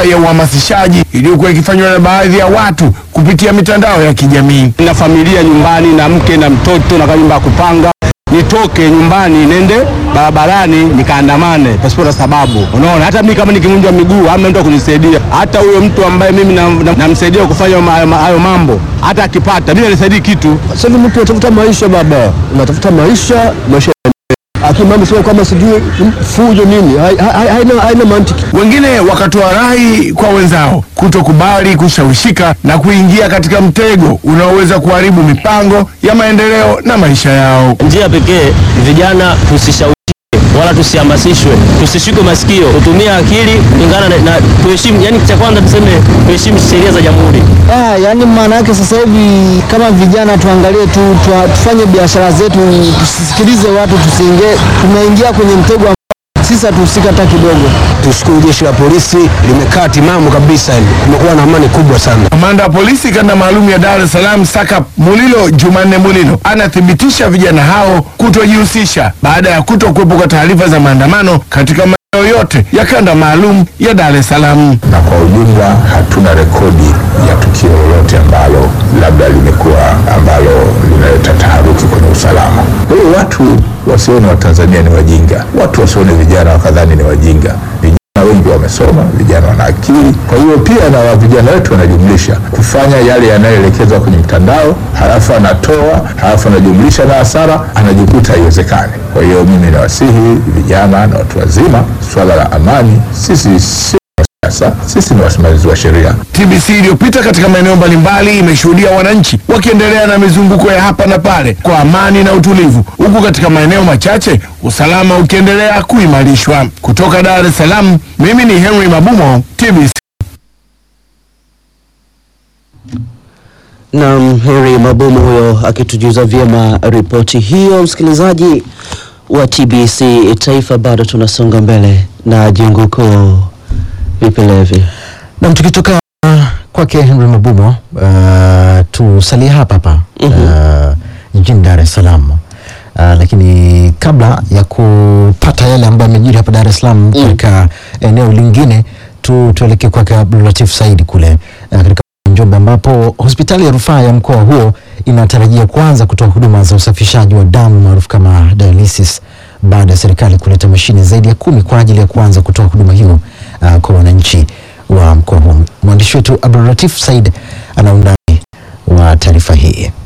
ya uhamasishaji iliyokuwa ikifanywa na baadhi ya watu kupitia mitandao ya kijamii. na familia nyumbani na mke na mtoto na nyumba ya kupanga, nitoke nyumbani nende barabarani nikaandamane pasipo na sababu. Unaona, hata mimi kama nikivunjwa miguu hamna mtu wa kunisaidia. Hata huyo mtu ambaye mimi namsaidia na, namsaidia kufanya ma- ma- hayo mambo, hata akipata mimi anisaidii kitu. Sasa hivi mtu anatafuta maisha baba, unatafuta maisha, maisha akimama sema kwamba sijui mm, fujo nini, hai- hai- haina haina mantiki. Wengine wakatoa rai kwa wenzao kutokubali kushawishika na kuingia katika mtego unaoweza kuharibu mipango ya maendeleo na maisha yao. Njia pekee vijana tusishawishike wala tusihamasishwe, tusishikwe masikio, tutumie akili kulingana na, na tuheshimu. Yani cha kwanza tuseme tuheshimu sheria za jamhuri. Ah, yani maana yake sasa hivi kama vijana tuangalie tu, tu, tufanye biashara zetu, tusisikilize watu, tusiingie, tunaingia kwenye mtego ambao sisi hatuhusika hata kidogo. Tushukuru jeshi la polisi limekaa timamu kabisa, yani kumekuwa na amani kubwa sana. Kamanda wa polisi kanda maalum ya Dar es Salaam Saka Mulilo Jumanne Mulilo anathibitisha vijana hao kutojihusisha baada ya kuto kuwepo kwa taarifa za maandamano katika maeneo yote ya kanda maalum ya Dar es Salaam. na kwa ujumla hatuna rekodi ya tukio lolote ambalo labda limekuwa ambalo linaleta taharuki kwenye usalama. Kwa hiyo watu wasione Watanzania ni wajinga, watu wasione vijana wakadhani ni wajinga. Vijana wengi wamesoma, vijana wana akili. Kwa hiyo pia na wa- vijana wetu wanajumlisha kufanya yale yanayoelekezwa kwenye mtandao, halafu anatoa, halafu anajumlisha na hasara, anajikuta haiwezekani. Kwa hiyo mimi nawasihi vijana na watu wazima, swala la amani, sisi si sasa sisi ni wasimamizi wa sheria. TBC iliyopita katika maeneo mbalimbali imeshuhudia wananchi wakiendelea na mizunguko ya hapa na pale kwa amani na utulivu, huku katika maeneo machache usalama ukiendelea kuimarishwa. Kutoka Dar es Salaam, mimi ni Henry Mabumo, TBC. Naam, Heri Mabomo huyo akitujuza vyema ripoti hiyo. Msikilizaji wa TBC Taifa, bado tunasonga mbele na jengo kuu vipelevi. Nam, tukitoka uh, kwake Henry Mabumo uh, tusalie hapa hapa uh, jijini Dar es Salaam. Uh, lakini kabla ya kupata yale ambayo yamejiri hapa Dar es Salaam katika eneo lingine tu, tuelekee kwake Abdulatif Saidi kule uh, katika Njombe ambapo hospitali ya rufaa ya mkoa huo inatarajia kuanza kutoa huduma za usafishaji wa damu maarufu kama dialysis baada ya serikali kuleta mashine zaidi ya kumi kwa ajili ya kuanza kutoa huduma hiyo uh, kwa wananchi wa mkoa huo. Mwandishi wetu Abdulatif Said ana undani wa taarifa hii.